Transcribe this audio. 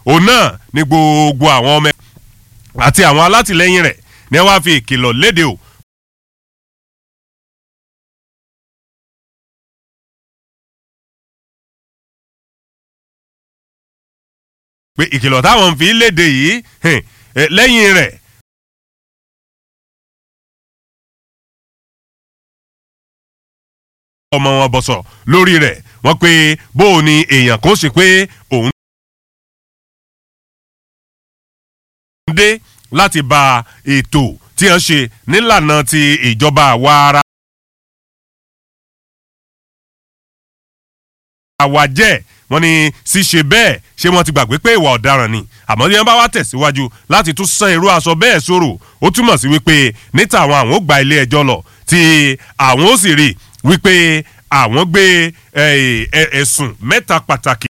òun náà ní gbogbo àwọn ọmọ àti àwọn alátìlẹyìn rẹ̀ ní wàá fi ìkìlọ̀ léde o pé ìkìlọ̀ táwọn fi léde yìí lẹ́yìn rẹ̀ ọmọ wọn bọ̀sọ̀ lórí rẹ̀ wọ́n pé bó o ní èèyàn kó sì pé òun dé láti ba ètò tí wọ́n ṣe nílànà ti ìjọba àwa ara. àwa jẹ́ wọ́n ní ṣíṣe bẹ́ẹ̀ ṣé wọ́n ti gbàgbé pé ìwà ọ̀daràn ni àmọ́ bí wọ́n bá wá tẹ̀síwájú láti tún san irú aṣọ bẹ́ẹ̀ sọ̀rọ̀ ó túmọ̀ sí wípé níta àwọn àwọn ò gba ilé ẹjọ́ lọ tí àwọn ó sì rí wípé àwọn gbé ẹ̀sùn mẹ́ta pàtàkì